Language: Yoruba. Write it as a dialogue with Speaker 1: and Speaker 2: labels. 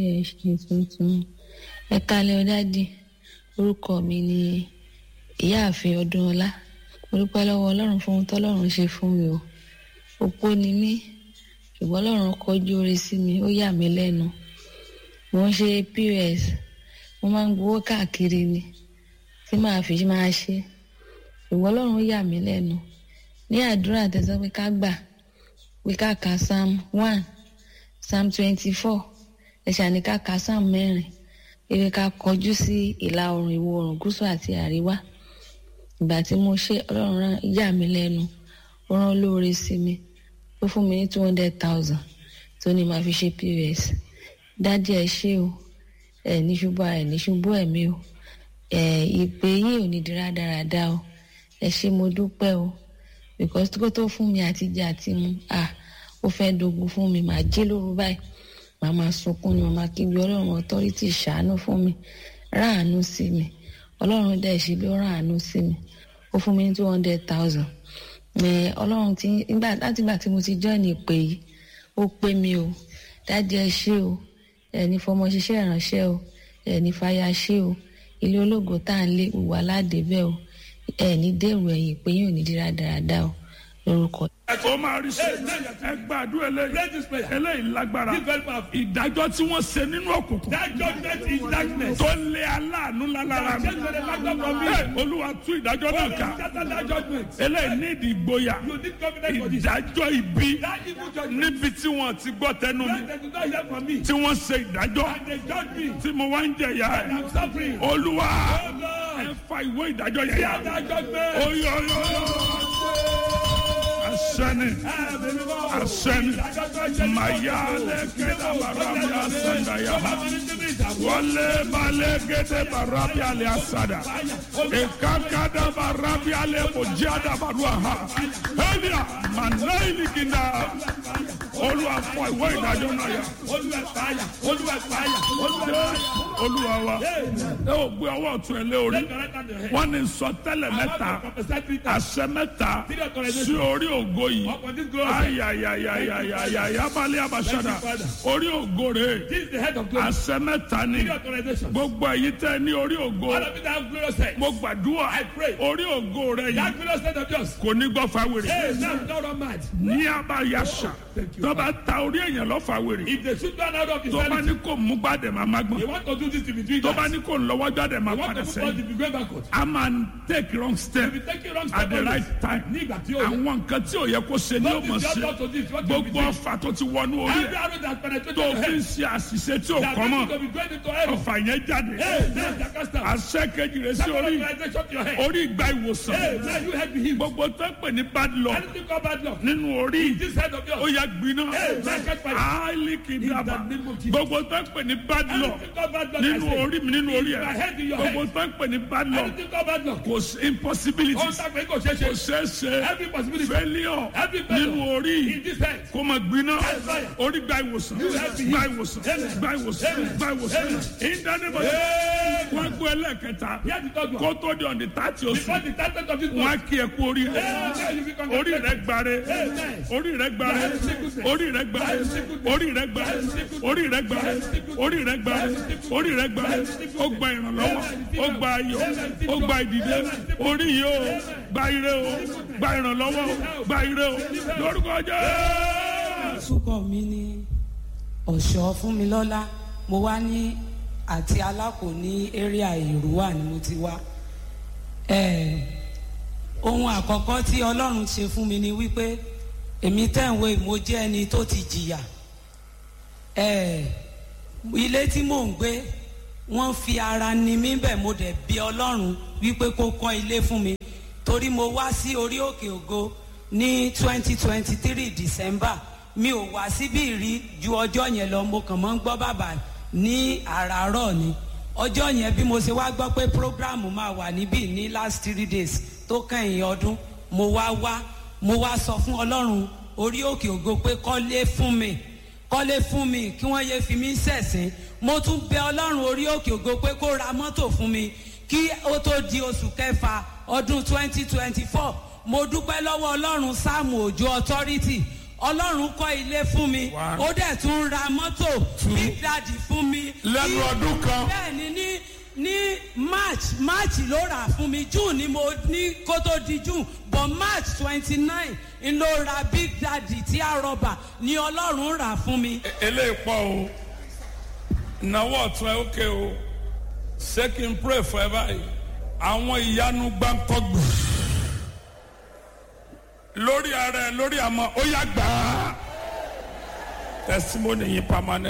Speaker 1: ẹ ṣe tuntun ẹ kalẹ̀ ọ̀dádì orúkọ mi ni ìyáàfin ọdúnọlá mo dúpẹ́ lọ́wọ́ ọlọ́run fún ohun tọ́lọ́run ṣe fún mi o opó ni mí ṣùgbọ́n ọlọ́run kọjú oore sí mi ó yà mí lẹ́nu mo ń ṣe pos mo máa ń gbowó káàkiri ni tí màá fi máa ṣe ṣùgbọ́n ọlọ́run ó yà mí lẹ́nu ní àdúrà tẹ̀sán pé ká gbà pé ká ka psalm one psalm twenty-four ẹ̀ṣà ní ká ka psalm mẹ́rin ewé ká kọjú sí ìlà oòrùn ìwọ̀ oòrùn gúúsù àti àríwá ìgbà tí mo ṣe ọlọ́run rán yà mí lẹ́nu ó rán lóore sí mi ó fún mi ní two hundred thousand tó ní màá fi ṣe pos dádì ẹ ṣé o ẹ ní ṣubú ẹ ní ṣubú ẹ̀mí o ẹ ìpè yín ò ní di rádaràda o ẹ ṣé mo dúpẹ́ o because kó tó fún mi àti jẹ àti mu ah ó fẹ́ dogun fún mi màá jí lóru báyìí màá máa sunkún ni màá máa kígbe ọlọ́run authority ṣàánú fún mi ráàánú sí mi ọlọ́run dẹ̀ ṣe bí ó ráàánú sí mi ó fún mi ní two hundred thousand ọlọ́run ti nígbà láti ìgbà tí mo ti join ìpè yìí ó pé mi o dájú ẹ ṣé o ẹni fọmọ ṣiṣẹ́ ìránṣẹ́ o ẹni fàyà ṣé o ilé ológo tá à ń lé wà ládébẹ̀ o ẹni dèrò ẹ̀yìn pé yóò ní dírá dáradára o lórúkọ.
Speaker 2: ó máa rí sí ẹ gbàdúrà eléyìí eléyìí lágbára ìdájọ́ tí wọ́n ṣe nínú òkùnkùn
Speaker 3: That judgment is darkness.
Speaker 2: tó lé aláàánú lálára mi
Speaker 3: Change the back from me.
Speaker 2: Ẹ, olúwa tú ìdájọ́ náà ká
Speaker 3: Scatter that judgment.
Speaker 2: eléyìí ní ìdí ìgboyà
Speaker 3: You need confidence for this.
Speaker 2: ìdájọ́ ibi
Speaker 3: That evil judgment.
Speaker 2: níbi tí wọ́n ti gbọ́ tẹnu mi
Speaker 3: When they do not hear from me.
Speaker 2: tí wọ́n ṣe ìdájọ́
Speaker 3: And they judge me.
Speaker 2: tí mo wá ń jẹ̀yà ẹ̀
Speaker 3: I'm suffering.
Speaker 2: olúwa
Speaker 3: Oh
Speaker 2: ẹ
Speaker 3: Lord.
Speaker 2: fa ìwé ìdájọ́ yẹn yà
Speaker 3: Scatter that judgment.
Speaker 2: oyoyo asẹ́ni asẹ́ni mayale kẹta barabi asandaya wọlé balẹ̀ gẹ́gẹ́ barabi alẹ́ asada ìkàkàdà barabi alẹ́ mojada barua ha ẹ̀díà manayi kinda olúwa fọ ìwé ìdájọ́ náà yà
Speaker 3: Olúwa fàyà. Olúwa fàyà. Olúwa fàyà.
Speaker 2: olúwa wa ẹ ò gbé ọwọ́ ọ̀tún ẹ lé orí
Speaker 3: Take your right hand to your head.
Speaker 2: wọ́n ní sọtẹ́lẹ̀ mẹ́ta
Speaker 3: I want to prophesy three times.
Speaker 2: àṣẹ mẹ́ta
Speaker 3: Three authorizations.
Speaker 2: sí orí ògo yìí
Speaker 3: Upon this glory.
Speaker 2: ayayayayayaya balẹ̀ abasada
Speaker 3: Thank you, Father.
Speaker 2: orí ògo rẹ̀
Speaker 3: This is the head of glory.
Speaker 2: àṣẹ mẹ́ta ni
Speaker 3: Three authorizations.
Speaker 2: gbogbo ẹ̀yin tẹ́ ní orí ògo
Speaker 3: All of you that have glorious head.
Speaker 2: mo gbàdúrà
Speaker 3: I pray.
Speaker 2: orí ògo rẹ̀
Speaker 3: That
Speaker 2: yìí
Speaker 3: glorious head of yours.
Speaker 2: kò ní gbọ́ fáwèrè
Speaker 3: Hey, now don't run mad.
Speaker 2: ní abayasa
Speaker 3: Thank you,
Speaker 2: tó bá ta orí èèyàn lọ fáwèrè
Speaker 3: If they shoot one out of his
Speaker 2: tó bá
Speaker 3: sanity,
Speaker 2: ní kò mú gbàdẹ̀ máa má
Speaker 3: you
Speaker 2: gbọ́n
Speaker 3: want to do this to be doing
Speaker 2: tó bá
Speaker 3: that.
Speaker 2: ní kò ń lọ́wọ́ gbàdẹ̀ máa
Speaker 3: You want
Speaker 2: padà
Speaker 3: to put
Speaker 2: sẹ́yìn
Speaker 3: to be going backward.
Speaker 2: a máa ń take wrong step
Speaker 3: You be taking wrong
Speaker 2: at
Speaker 3: step
Speaker 2: the
Speaker 3: always.
Speaker 2: right time
Speaker 3: Ní ìgbà tí o yẹ.
Speaker 2: àwọn nǹkan tí ò yẹ kó ṣe ní
Speaker 3: What
Speaker 2: ọmọ
Speaker 3: is
Speaker 2: ṣe
Speaker 3: your to this? What you be
Speaker 2: gbogbo
Speaker 3: doing?
Speaker 2: ọfà tó ti wọnú orí
Speaker 3: Every
Speaker 2: ẹ
Speaker 3: arrow that penetrated
Speaker 2: tó
Speaker 3: your
Speaker 2: fi ń
Speaker 3: head.
Speaker 2: ṣe àṣìṣe tí ò
Speaker 3: That
Speaker 2: kọ́ mọ́
Speaker 3: going to be going into error.
Speaker 2: ọfà yẹn jáde
Speaker 3: Hey, now that cast out.
Speaker 2: àṣẹ kejì rẹ sí
Speaker 3: Second
Speaker 2: orí
Speaker 3: authorization to your head.
Speaker 2: orí ìgbà ìwòsàn
Speaker 3: Hey, now you head be healed.
Speaker 2: gbogbo tó ń pè ní bad luck
Speaker 3: Anything called bad luck.
Speaker 2: nínú orí
Speaker 3: This head of
Speaker 2: ó
Speaker 3: yours.
Speaker 2: yẹ gbiná
Speaker 3: Hey, now catch fire.
Speaker 2: áálí kìdàbà
Speaker 3: In the name of Jesus.
Speaker 2: gbogbo tó ń pè ní bad luck
Speaker 3: Anything called bad luck. I
Speaker 2: nínú
Speaker 3: say.
Speaker 2: orí mi nínú orí
Speaker 3: In my head, in
Speaker 2: ẹ
Speaker 3: your
Speaker 2: gbogbo
Speaker 3: head.
Speaker 2: tó ń pè ní bad luck
Speaker 3: Anything called bad luck.
Speaker 2: kò sí impossibility
Speaker 3: Ó ń sàgbé kò ṣeé
Speaker 2: kò
Speaker 3: ṣe.
Speaker 2: ṣeé ṣe
Speaker 3: Every possibility.
Speaker 2: failure
Speaker 3: Every failure.
Speaker 2: nínú orí
Speaker 3: In this head.
Speaker 2: kó máa gbiná
Speaker 3: fire.
Speaker 2: orí gba ìwòsàn
Speaker 3: have been
Speaker 2: gba
Speaker 3: healed.
Speaker 2: ìwòsàn
Speaker 3: Amen.
Speaker 2: gba ìwòsàn
Speaker 3: Amen.
Speaker 2: gba ìwòsàn
Speaker 3: Amen.
Speaker 2: ìdánimọ̀
Speaker 3: Hey,
Speaker 2: wọn gbé ẹlẹ́kẹta
Speaker 3: Here's the third one.
Speaker 2: kó tó di ọ̀dì tààtì oṣù
Speaker 3: Before the title of this
Speaker 2: wọn á
Speaker 3: book.
Speaker 2: kí ẹ kú orí rẹ
Speaker 3: Hey, now you be
Speaker 2: orí rẹ
Speaker 3: congratulated.
Speaker 2: gbáre
Speaker 3: Amen.
Speaker 2: orí rẹ gbáre orí rẹ gbáre orí rẹ gbáre orí rẹ gbáre orí rẹ gbáre orí rẹ gbáre ó gba ìrànlọ́wọ́ ó gba ayọ̀ ó gba ìdìde orí yìí ó gba ire o gba ìrànlọ́wọ́ o gba ire o lórúkọ jẹ́
Speaker 4: orúkọ mi ní ọ̀ṣọ́ fúnmilọ́lá mo wá ní àti alákò ní area ìrúwà ni mo ti wá Eh, ohun àkọ́kọ́ tí ọlọ́run ṣe fún mi ni wípé èmi tẹ̀wé mo jẹ́ ẹni tó ti jìyà Eh, ilé tí mò ń gbé wọ́n fi ara ni mí bẹ̀ mo dẹ̀ bí ọlọ́run wípé kó kọ́ ilé fún mi torí mo wá sí orí òkè ògo ní twenty twenty three december mi ò wá síbí rí ju ọjọ́ yẹn lọ mo kàn mọ́ ń gbọ́ bàbá ní àràárọ̀ ni ọjọ́ yẹn bí mo ṣe wá gbọ́ pé program máa wà níbí ní last three days tó kẹ́yìn ọdún mo wá wá mo wá sọ fún ọlọ́run orí òkè ògo pé kọ́lé fún mi kọ́lé fún mi kí wọ́n yé fi mí ṣẹ̀sín mo tún bẹ ọlọ́run orí òkè ògo pé kó ra mọ́tò fún mi kí ó tó di oṣù kẹfà ọdún twenty twenty four mo dúpẹ́ lọ́wọ́ ọlọ́run sáàmù òjò authority ọlọ́run kọ́ ilé fún mi
Speaker 2: One.
Speaker 4: ó dẹ̀ tún ra mọ́tò big daddy fún mi.
Speaker 2: lẹ́nu
Speaker 4: Ní-
Speaker 2: ọdún kan
Speaker 4: bẹ́ẹ̀ ni ní ní march march ló rà fún mi june ni mo ní kó tó di june but march twenty nine n ló ra big daddy tí a rọba ni ọlọ́run rà fún mi.
Speaker 2: eléyìí pọ̀ o ìnáwó ọ̀tún ẹ ókè o ṣé kí n pray for ẹ báyìí àwọn ìyanu gbáǹkọ́gbù lórí ara ẹ lórí àmọ́ ó yá gbà á testimony yìí permanent.